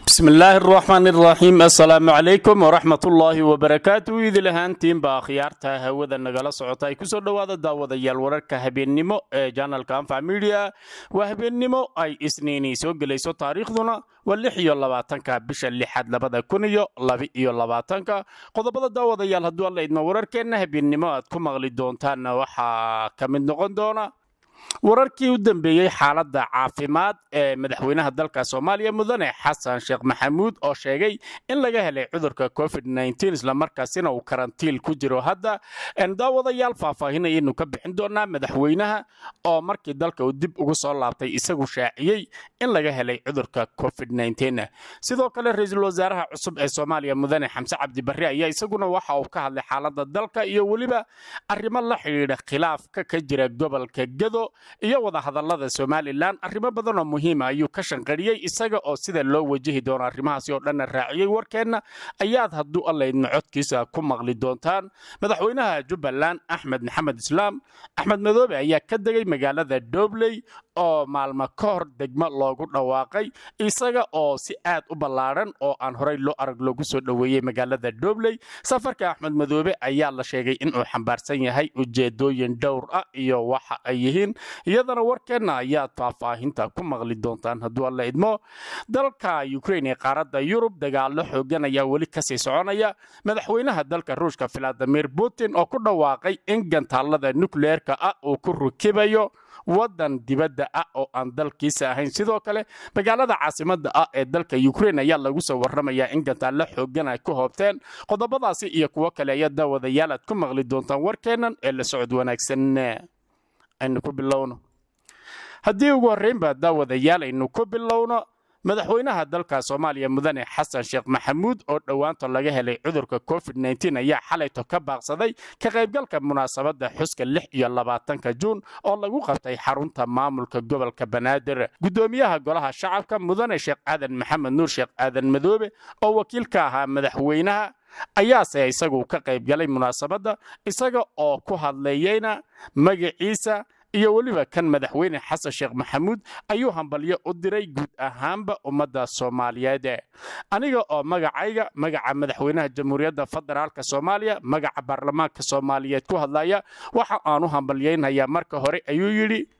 bismi illaahi araxmaan iraxiim assalaamu calaykum waraxmat ullaahi wabarakaatu idil ahaantiinba akhyaarta hawada nagala socota ay kusoo dhowaada daawadayaal wararka habeennimo ee janalka anfac midia waa habeennimo ay isniinii soo gelayso taariikhduna waa lix iyo labaatanka bisha lixaad labada kun iyo laba-iyo labaatanka qodobada daawadayaal hadduu alla idmo wararkeenna habeennimo aad ku maqli doontaanna waxaa ka mid noqon doona wararkii u dambeeyey xaaladda caafimaad ee madaxweynaha dalka soomaaliya mudane xasan sheekh maxamuud oo sheegay in laga helay cudurka covid islamarkaasina uu karantiil ku jiro hadda daawadayaal faahfaahinayaynu ka bixin doonaa madaxweynaha oo markii dalka uu dib ugu soo laabtay isagu shaaciyey in laga helay cudurka covid sidoo kale ra-iisul wasaaraha cusub ee soomaaliya mudane xamse cabdibarre ayaa isaguna waxa uu ka hadlay xaaladda dalka iyo weliba arrimo la xidhiidha khilaafka ka jira gobolka gado iyo wadahadallada somalilan arrimo badanoo muhiima ayuu ka shanqariyey isaga oo sida loo wajahi doono arrimahaasi oo dhanna raaciyey warkeenna ayaad hadduu allaydna codkiisa ku maqli doontaan madaxweynaha jubbaland axmed maxamed islaam axmed madoobe ayaa ka degay magaalada dobley oo maalmo ka hor degmo loogu dhawaaqay isaga oo si aad u ballaadhan oo aan horey loo arag loogu soo dhoweeyey magaalada dobley safarka axmed madoobe ayaa la sheegay inuu xambaarsan yahay ujeedooyin dhowr ah iyo waxa ay yihiin iyadana warkeenna ayaad faahfaahinta ku maqli doontaan hadduu alla idmo dalka ukrain ee qaaradda yurub dagaalo xoogan ayaa weli kasii soconaya madaxweynaha dalka ruushka valadimir putin oo ku dhawaaqay in gantaallada nukleerka ah uu ku rukibayo waddan dibadda ah oo aan dalkiisa ahayn sidoo kale magaalada caasimadda ah ee dalka ukrain ayaa lagu soo warramayaa in gantaallo xoogan ay ku hoobteen qodobadaasi iyo kuwo kale ayaa daawadayaal aad ku maqli doontaan warkeennan ee la socod wanaagsan aynu ku bilowno haddii ugu horraynba daawadayaal aynu ku bilowno madaxweynaha dalka soomaaliya mudane xasan sheekh maxamuud oo dhowaanta laga helay cudurka covid ayaa xalayto ka baaqsaday ka qaybgalka munaasabadda xuska lix iyo labaatanka juun oo lagu qabtay xarunta maamulka gobolka banaadir guddoomiyaha golaha shacabka mudane sheekh aadan maxamed nuur sheekh aadan madoobe oo wakiil ka ahaa madaxweynaha ayaase isagu ka qaybgalay munaasabadda isaga oo ku hadleeyeyna magaciisa iyo weliba kan madaxweyne xasan sheekh maxamuud ayuu hambalyo u diray guud ahaanba ummadda soomaaliyeed aniga oo magacayga magaca madaxweynaha jamhuuriyadda federaalk soomaaliya magaca baarlamaanka soomaaliyeed ku hadlaya waxa aan u hambalyaynayaa marka hore ayuu yidhi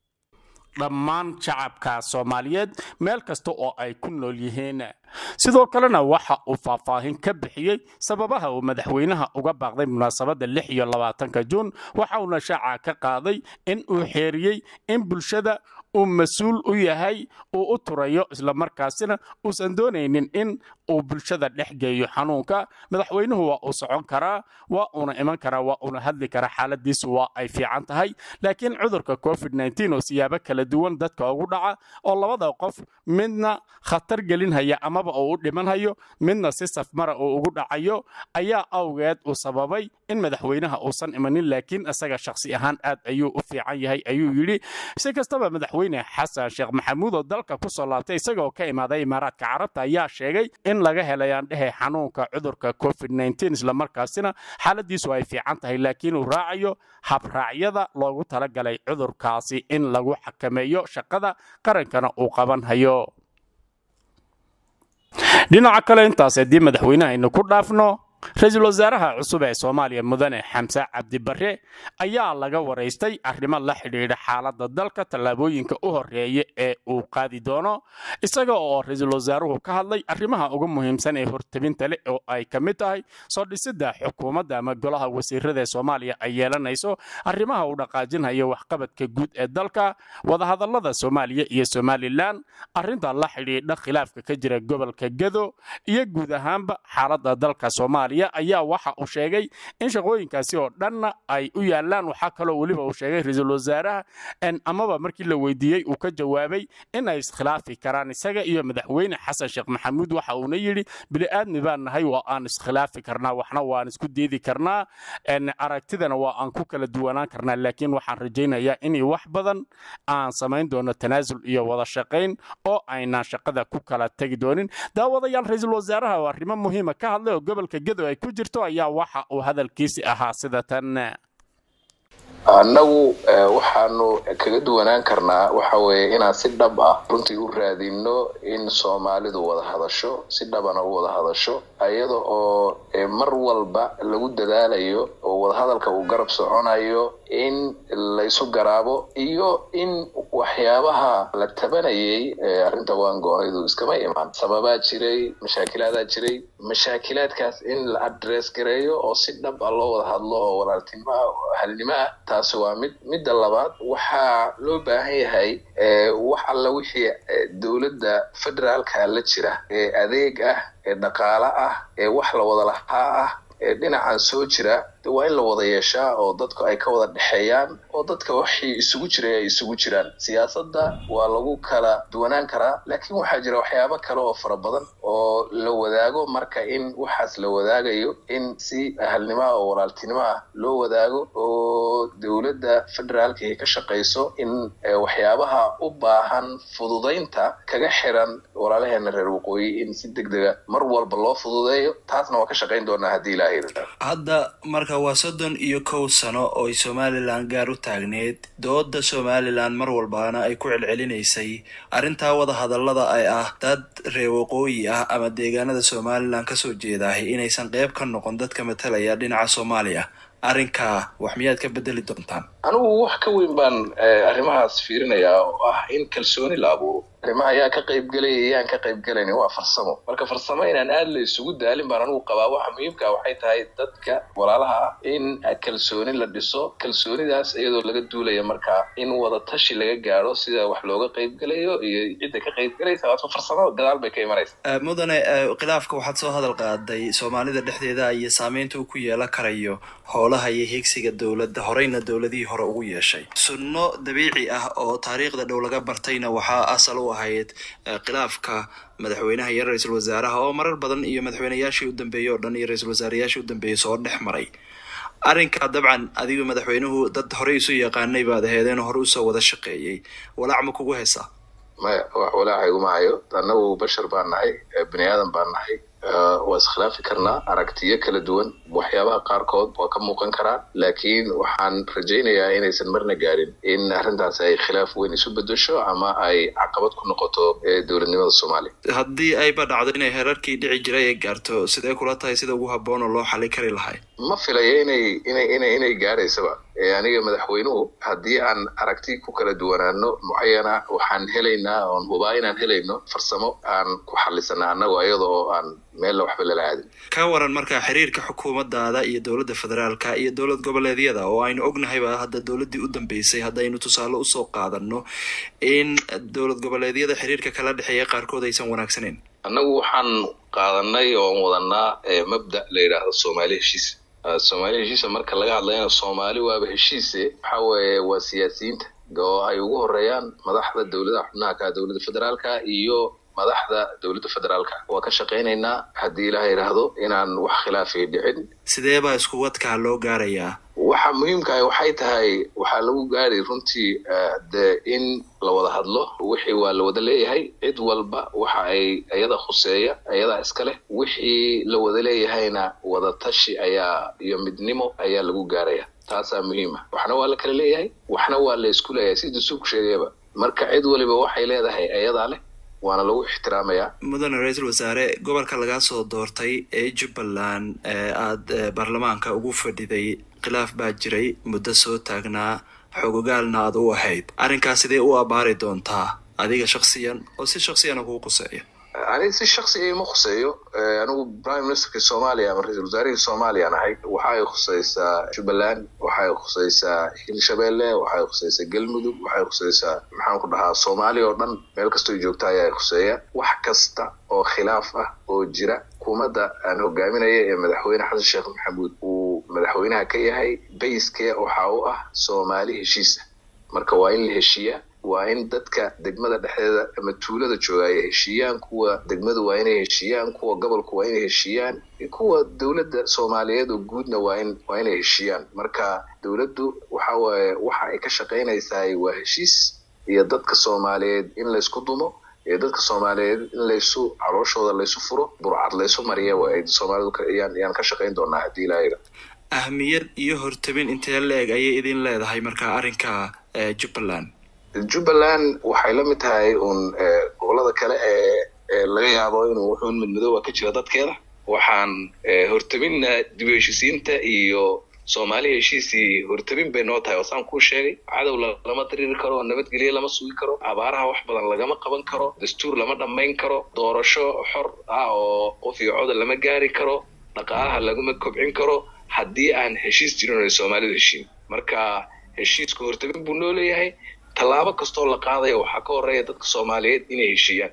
dhammaan shacabka soomaaliyeed meel kasta oo ay ku nool yihiin sidoo kalena waxa uu faahfaahin ka bixiyey sababaha uu madaxweynaha uga baaqday munaasabadda lix iyo labaatanka juun waxa uuna shaaca ka qaaday in uu xeeriyey in bulshada uu mas-uul u yahay uu u turayo islamarkaasina uusan doonaynin in uu bulshada dhex geeyo xanuunka madaxweynuhu waa uu socon karaa waa uuna iman karaa waa uuna hadli karaa xaaladiisu waa ay fiican tahay laakiin cudurka covid oo siyaabo kala duwan dadka ugu dhaca oo labada qof midna khatar gelinhaya amaba uu u dhimanhayo midna si safmara uu ugu dhacayo ayaa awgeed uu sababay in madaxweynaha uusan imanin laakiin isaga shakhsi ahaan aad ayuu u fiican yahay ayuu yidhi si kastaba madaxweyne xasan sheekh maxamuud oo dalka ku soo laabtay isagaoo ka imaaday imaaraadka carabta ayaa sheegay in laga helayaan dhehe xanuunka cudurka covid islamarkaasina xaaladiisu ay fiican tahay laakiin uu raacayo habraacyada loogu talagalay cudurkaasi in lagu xakameeyo shaqada qarankana uu qabanhayo dhinaca kale intaas haddii madaxweynaha aynu ku dhaafno ra-iisul wasaaraha cusub ee soomaaliya mudane xamse cabdibarre ayaa laga waraystay arrimo la xidhiidha xaaladda dalka tallaabooyinka u horeeya ee uu qaadi doono isaga oo ra-iisul wasaaruhu ka hadlay arrimaha ugu muhiimsan ee hortabinta leh oo ay ka mid tahay soo dhisidda xukuumadda ama golaha wasiirada ee soomaaliya ay yeelanayso arrimaha uu dhaqaajinhayo waxqabadka guud ee dalka wadahadallada soomaaliya iyo somalilan arrinta la xidhiidha khilaafka ka jira gobolka gado iyo guud ahaanba xaaladda dalka soomaaliya ayaa waxa uu sheegay in shaqooyinkaasi oo dhanna ay u yaalaan waxaa kaloo weliba uu sheegay ra-iisul wasaaraha amaba markii la weydiiyey uu ka jawaabay in ay iskhilaafi karaan isaga iyo madaxweyne xasan sheekh maxamuud waxa uuna yidhi bili-aadmi baan nahay waa aan iskhilaafi karnaa waxna waan isku diidi karnaa aragtidana waa aan ku kala duwanaan karnaa laakiin waxaan rajaynayaa inay wax badan aan samayn doono tanaasul iyo wada shaqayn oo aynaan shaqada ku kala tegi doonin daawadayaal ra-iisul wasaaraha oo arrimo muhiima ka hadlay oo gobolka gedo ay ku jirto ayaa waxa uu hadalkiisi ahaa sida tan annagu waxaanu kaga duwanaan karnaa waxa weeye inaan si dhab ah runtii u raadino in soomaalidu wada hadasho si dhabana u wada hadasho iyada oo mar walba lagu dadaalayo oo wadahadalka uu garab soconayo in laysu garaabo iyo in waxyaabaha la tabanayay arrinta waan go-aydu iskama imaan sababaa jiray mashaakiladaa jiray mashaakilaadkaas in la adress gareeyo oo si dhab ah loo wada hadlo oo walaaltinimo ah oo halnimo ah taasi waa mid midda labaad waxaa loo baahan yahay wax alla wixii dowladda federaalka la jira ee adeeg ah ee dhaqaale ah ee wax la wada lahaa ah ee dhinacan soo jira waa in la wada yeeshaa oo dadku ay ka wada dhexeeyaan oo dadka waxii isugu jiray ay isugu jiraan siyaasadda waa lagu kala duwanaan karaa laakiin waxaa jira waxyaabo kale oo fara badan oo la wadaago marka in waxaas la wadaagayo in si ahalnimo ah oo walaaltinimo ah loo wadaago oo dowladda federaalka ay ka shaqayso in waxyaabaha u baahan fududaynta kaga xiran walaalaheena reer waqooyi in si deg dega mar walba loo fududeeyo taasna waa ka shaqayn doonaa haddii ilaahay hadda marka waa soddon iyo kow sano oo ay somalilan gaar u taagneed dooda somalilan mar walbaana ay ku celcelinaysay arrintaa wada hadallada ay ah dad reer waqooyi ah ama deegaanada somalilan kasoo jeedaahay inaysan qeyb ka noqon dadka matalaya dhinaca soomaaliya arrinkaa wax miyaad ka bedeli doontaan anigu wax ka weyn baan arrimahaas fiirinayaa oo ah in kalsooni la abuuro arrimaha yaa ka qaybgelaya yaan ka qaybgelaynin waa farsamo marka farsamo inaan aad la isugu daalin baan anigu qabaa waxa muhiimka waxay tahay dadka walaalaha ah in kalsooni la dhiso kalsoonidaas iyadoo laga duulaya markaa in wada tashi laga gaadho sida wax looga qaybgelayo iyo cidda ka qaybgelaysa waata farsamo gadaal bay ka imanaysa mudane khilaafka waxaad soo hadal qaaday soomaalida dhexdeeda iyo saameynta uu ku yeelan karayo howlaha iyo higsiga dowladda horeyna dowladihii hore ugu yeeshay sunno dabiici ah oo taariikhda dhow laga bartayna waxaa asal u ahayd khilaafka madaxweynaha iyo ra-iisul wasaaraha oo marar badan iyo madaxweynayaashii u dambeeyey oo dhan iyo ra-iisul wasaarayaashii u dambeeyey soo dhex maray arrinka dabcan adigu madaxweynuhu dad horey isu yaqaanay baad aheedeen hore usoo wada shaqeeyey walaac ma kugu haysaa maya wax walaaca iguma hayo annagu bashar baan nahay bini aadan baan nahay waa iskhilaafi karnaa aragtiyo kala duwan waxyaabaha qaarkood waa ka muuqan karaa laakiin waxaan rajaynayaa inaysan marna gaadhin in arrintaas ay khilaaf weyn isu bedesho ama ay caqabad ku noqoto dowladnimada soomaaliya haddii ayba dhacdo inay herarkii dhici jiray ay gaarto sidee kula tahay sida ugu habboon oo loo xali kari lahay ma filayo inay inay inay inay gaadhaysaba aniga madaxweynuhu haddii aan aragti ku kala duwanaano mucayana waxaan helaynaa oon hubaa inaan helayno farsamo aan ku xalisana annago iyada oo aan meella waxba lala aadin ka waran markaa xiriirka xukuumadaada iyo dowladda federaalka iyo dowlad goboleedyada oo aynu ognahayba hadda dowladdii u dambeysay haddaynu tusaale usoo qaadano in dowlad goboleedyada xiriirka kala dhexeeya qaarkood aysan wanaagsaneyn annagu waxaan qaadanay oon wadanaa mabda la yidhaahdo soomaali heshiis soomaali heshiisa marka laga hadlayana soomaali waaba heshiise waxa weeye waa siyaasiyiinta oo ay ugu horeeyaan madaxda dowladaha xubnaha ka dowladda federaalka iyo madaxda dowladda federaalka waa ka shaqaynaynaa haddii ilaha yidhaahdo inaan wax khilaafay dhicin sidee baa isku wadkaa loo gaarayaa waxa muhiimka ah waxay tahay waxaa lagu gaari runtii de in la wada hadlo wixii waa la wada leeyahay cid walba waxa ay iyada khuseeya iyadaa iska leh wixii la wada leeyahayna wada tashi ayaa iyo midnimo ayaa lagu gaaraya taasaa muhiima waxna waa la kala leeyahay waxna waa la isku leeyahay sidii suuku sheegayaba marka cid waliba waxay leedahay iyadaa leh waana lagu ixtiraamayaa mudane ra-iisul wasaare gobolka lagaa soo doortay ee jubbaland ee aada baarlamaanka ugu fadhiday khilaaf baa jiray muddo soo taagnaa xogogaalna aad u ahayd arrinkaas sidee u abaari doontaa adiga shaksiyan oo si shaksiyana kugu quseeya aniga si shaksiga ima khuseeyo anigu prime ministerkii soomaaliya ama ra-isul wasaarihii soomaaliyaan ahay waxa ay khuseysaa jubbaland waxay khuseysaa hirshabelle waxay khuseysaa galmudug waxay khuseysaa maxaan ku dhahaa soomaaliya oo dhan meel kastoo joogta ayaa khuseeya wax kasta oo khilaaf ah oo jira xukuumadda aan hogaaminaya ee madaxweyne xasan sheekh maxamuud uu madaxweynaha ka yahay bayskee waxa u ah soomaali heshiisa marka waa in la heshiiyaa waa in dadka degmada dhexdeeda ama tuulada jooga ay heshiiyaan kuwa degmadu waa inay heshiiyaan kuwa gobolku waa inay heshiiyaan kuwa dowladda soomaaliyeed oo guudna waa in waa inay heshiiyaan marka dowladdu waxa waaye waxa ay ka shaqaynaysaa waa heshiis iyo dadka soomaaliyeed in laysku dumo iyo dadka soomaaliyeed in laysu calooshooda laysu furo burcad laysu mariya waa ay soomaalidu yaan ka shaqayn doonaa haddii ilaa ahmiyad iyo hortabin intee la-eg ayay idin leedahay markaa arrinka jubbaland jubbaland waxay la mid tahay uun gobolada kale ee laga yaabo inuu wuxuun midmadooba ka jira dadkeeda waxaan hortabinna dib u heshisiinta iyo soomaali heshiisii hortabin bay noo tahay oo saan kuu sheegay cadow lama diriiri karo nabadgelye lama sugi karo abaaraha wax badan lagama qaban karo dastuur lama dhammayn karo doorasho xor ah oo qof iyo coda lama gaari karo dhaqaalaha laguma kobcin karo haddii aan heshiis jirin o soomaalidu heshiin marka heshiisku hortabin buu noo leeyahay tallaabo kastoo la qaadaya waxaa ka horeeya dadka soomaaliyeed inay heshiiyaan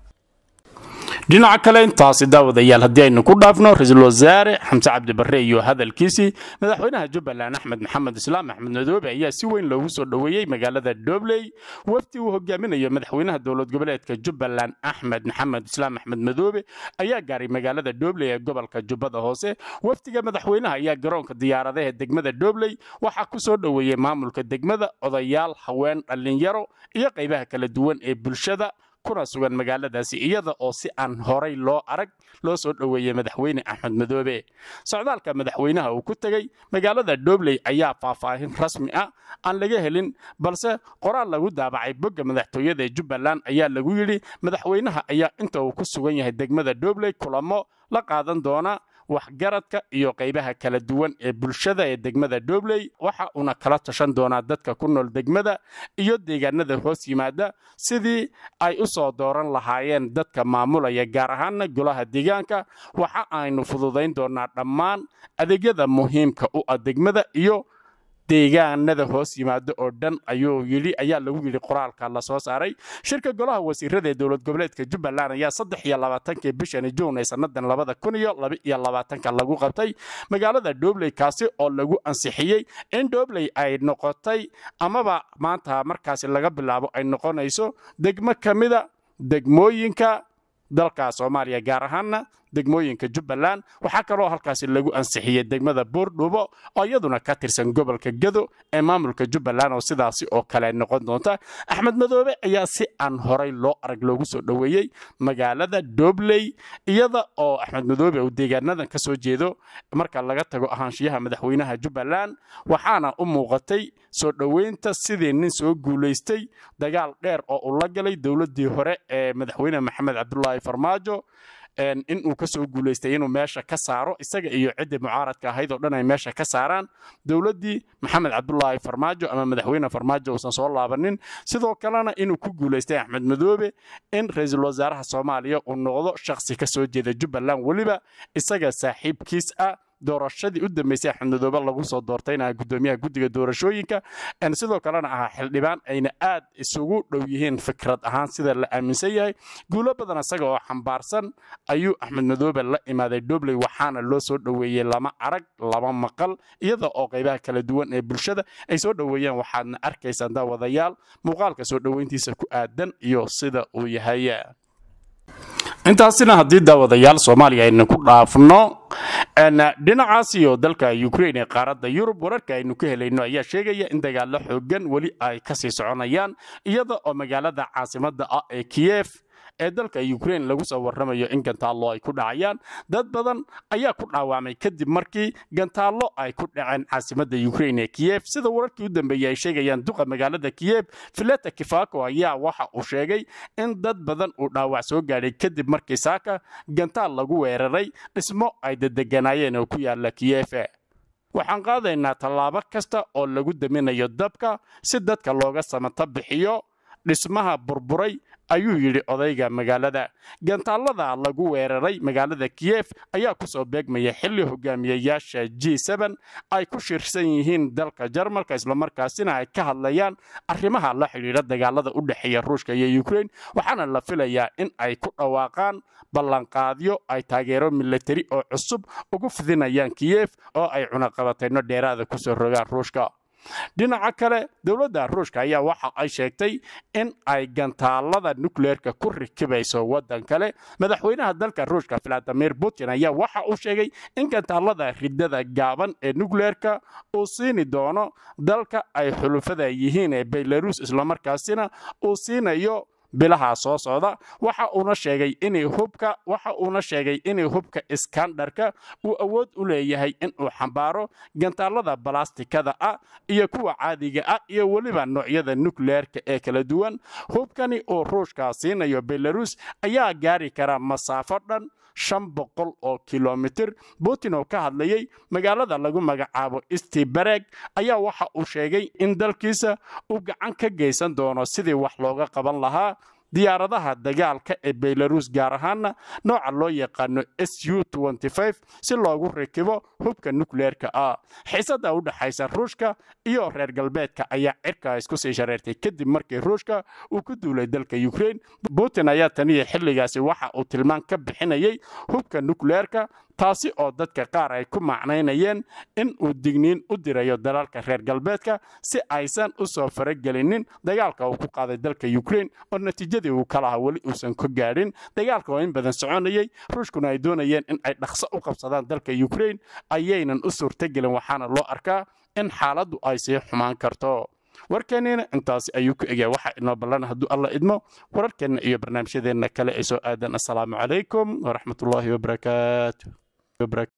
dhinaca kale intaasi daawadayaal haddii aynu ku dhaafno ra-iisul wasaare xamse cabdibarre iyo hadalkiisii madaxweynaha jubbaland axmed maxamed islaam axmed madoobe ayaa si weyn loogu soo dhoweeyey magaalada dobley wafdi uu hogaaminayo madaxweynaha dowlad goboleedka jubbaland axmed maxamed islaam axmed madoobe ayaa gaaray magaalada dobley ee gobolka jubbada hoose wafdiga madaxweynaha ayaa garoonka diyaaradaha degmada dobley waxaa ku soo dhoweeyey maamulka degmada odayaal haween dhallinyaro iyo qaybaha kala duwan ee bulshada kuna sugan magaaladaasi iyada oo si aan horay loo arag loo soo dhoweeyey madaxweyne axmed madoobe socdaalka madaxweynaha uu ku tegey magaalada dobley ayaa faahfaahin rasmi ah aan laga helin balse qoraal lagu daabacay bogga madaxtooyada ee jubbaland ayaa lagu yidhi madaxweynaha ayaa inta uu ku sugan yahay degmada dobley kulamo la qaadan doona waxgaradka iyo qaybaha kala duwan ee bulshada ee degmada dobley waxa uuna kala tashan doonaa dadka ku nool degmada iyo deegaanada hoos yimaada sidii ay u soo dooran lahaayeen dadka maamulaya gaar ahaana golaha deegaanka waxa aynu fududayn doonaa dhammaan adeegyada muhiimka u ah degmada iyo deegaanada hoos yimaado oo dhan ayuu yidhi ayaa lagu yidhi qoraalka la soo saaray shirka golaha wasiirada ee dowlad goboleedka jubbaland ayaa saddex iyo labaatankii bishani juun ee sannadan labada kun iyo laba iyo labaatanka lagu qabtay magaalada dobley kaasi oo lagu ansixiyey in dobley ay noqotay amaba maanta markaasi laga bilaabo ay noqonayso degmo ka mida degmooyinka dalka soomaaliya gaar ahaana degmooyinka jubbaland waxaa kaloo halkaasi lagu ansixiyey degmada boordhubo oo iyaduna ka tirsan gobolka gado ee maamulka jubbaland oo sidaasi oo kale noqon doonta axmed madoobe ayaa si aan horay loo arag loogu soo dhoweeyey magaalada dobley iyada oo axmed madoobe uu deegaanadan ka soo jeedo marka laga tago ahaanshiyaha madaxweynaha jubbaland waxaana u muuqatay soo dhoweynta sidii nin soo guulaystay dagaal dheer oo uu la galay dowladdii hore ee madaxweyne maxamed cabdulaahi farmaajo in uu ka soo guulaystay inuu meesha ka saaro isaga iyo ciddii mucaaradka ahayd oo dhan ay meesha ka saaraan dowladdii maxamed cabdulaahi farmaajo ama madaxweyne farmaajo uusan soo laabanin sidoo kalena inuu ku guulaystay axmed madoobe in ra-iisul wasaaraha soomaaliya uu noqdo shakhsi ka soo jeeda jubbaland weliba isaga saaxiibkiis ah doorashadii u dambeysay axmed madoobe lagu soo doortayna gudoomiyaha guddiga doorashooyinka sidoo kalena ahaa xildhibaan ayna aad isugu dhow yihiin fikrad ahaan sida la aaminsan yahay guulo badan isaga oo xambaarsan ayuu axmed madoobe la imaaday dobley waxaana loo soo dhoweeyey lama arag lama maqal iyada oo qaybaha kala duwan ee bulshada ay soo dhoweeyeen waxaadna arkaysaan daawadayaal muuqaalka soo dhoweyntiisa ku aadan iyo sida uu yahay intaasina haddii daawadayaal soomaaliya aynu ku dhaafno dhinacaas iyo dalka ukrain ee qaaradda yurub wararka aynu ka helayno ayaa sheegaya in dagaalo xoogan weli ay kasii soconayaan iyada oo magaalada caasimadda ah ee kiyef ee dalka ukrain lagu soo warramayo in gantaallo ay ku dhacayaan dad badan ayaa ku dhaawacmay kadib markii gantaallo ay ku dhaceen caasimadda ukrain ee kiyef sida wararkii u dambeeyey ay sheegayaan duqa magaalada kiyef fileta kifako ayaa waxa uu sheegay in dad badan uu dhaawac soo gaadhay kadib markii saaka gantaal lagu weeraray dhismo ay dedeganaayeen oo ku yaala kiyefe waxaan qaadaynaa tallaabo kasta oo lagu daminayo dabka si dadka looga samata bixiyo dhismaha burburay ayuu yidhi odayga magaalada gantaallada lagu weeraray magaalada kiyef ayaa ku soo beegmaya xilli hogaamiyayaasha g ay ku shirsan yihiin dalka jarmalka islamarkaasina ay ka hadlayaan arrimaha la xidhiidha dagaalada u dhexeeya ruushka iyo ukrain waxaana la filayaa in ay ku dhawaaqaan ballanqaadyo ay taageero milatari oo cusub ugu fidinayaan kiyef oo ay cunaqabatayno dheeraada kusoo rogaan ruushka dhinaca kale dowladda ruushka ayaa waxa ay sheegtay in ay gantaalada nukleerka ku rikibayso waddan kale madaxweynaha dalka ruushka valadimir putin ayaa waxa uu sheegay in gantaalada ridada gaaban ee nukleerka uu siini doono dalka ay xulufada yihiin ee belarus islamarkaasina uu siinayo bilaha soo socda waxa uuna sheegay inay hubka waxa uuna sheegay inay hubka iskandarka uu awood u leeyahay inuu xambaaro gantaalada balastikada ah iyo kuwa caadiga ah iyo weliba noocyada nukleerka ee kala duwan hubkani oo ruushka siinayo belarus ayaa gaari kara masaafo dhan shan boqol oo kilomitir putin oo ka hadlayay magaalada lagu magacaabo stibereg ayaa waxa uu sheegay in dalkiisa uu gacan ka geysan doono sidii wax looga qaban lahaa diyaaradaha dagaalka ee belarus gaar ahaana nooca loo yaqaano s u si loogu rakibo hubka nukleerka ah xiisada u dhexaysa ruushka iyo reer galbeedka ayaa cirka isku sii shareertay kadib markii ruushka uu ku duulay dalka ukrain putin ayaa taniya xilligaasi waxa uu tilmaan ka bixinayay hubka nukleerka taasi oo dadka qaar ay ku macnaynayeen in uu digniin u dirayo dalalka reer galbeedka si aysan u soo faragelinin dagaalka uu ku qaaday dalka ukrain oo natiijadii uu ka lahaa weli uusan ka gaadhin dagaalka oo in badan soconayay ruushkuna ay doonayeen in ay dhaqso u qabsadaan dalka ukrain ayaynan u suurtagelin waxaana loo arkaa in xaaladdu ay sii xumaan karto warkeenniina intaasi ayuu ku egyaa waxaa inoo ballan hadduu alla idmo wararkeenna iyo barnaamijyadeenna kale ee soo aadan assalaamu calaykum waraxmatullaahi wabarakaatu